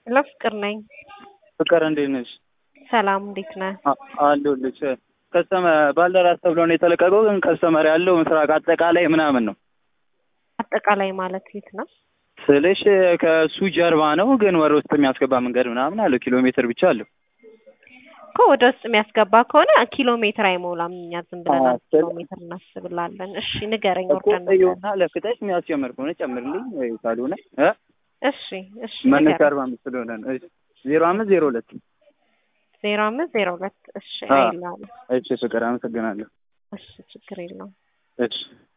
ሄሎ ፍቅር ነኝ። ፍቅር እንዴት ነሽ? ሰላም እንዴት ነህ? አ- አለሁልሽ። ከስተመ ባልደራስ ተብሎ ነው የተለቀቀው፣ ግን ከስተመር ያለው ምስራቅ አጠቃላይ ምናምን ነው አጠቃላይ ማለት የት ነው? ስልሽ ከሱ ጀርባ ነው፣ ግን ወደ ውስጥ የሚያስገባ መንገድ ምናምን አለው። ኪሎ ሜትር ብቻ አለው። እኮ ወደ ውስጥ የሚያስገባ ከሆነ ኪሎ ሜትር አይሞላም። እኛ ዝም ብለን አዎ፣ አንድ ኪሎ ሜትር እናስብላለን። እሺ ንገረኝ። እኮ ወርደን እዩና ለፍተሽ የሚያስጀምር ከሆነ ጨምርልኝ፣ ወይ ካልሆነ እ እሺ እሺ መነሻ ንገረኝ። አርባ አምስት ስለሆነ ነው። እሺ ዜሮ አምስት ዜሮ ሁለት ዜሮ አምስት ዜሮ ሁለት እሺ አዎ። አይላለሁ። እሺ ፍቅር አመሰግናለሁ። እሺ ችግር የለውም። እሺ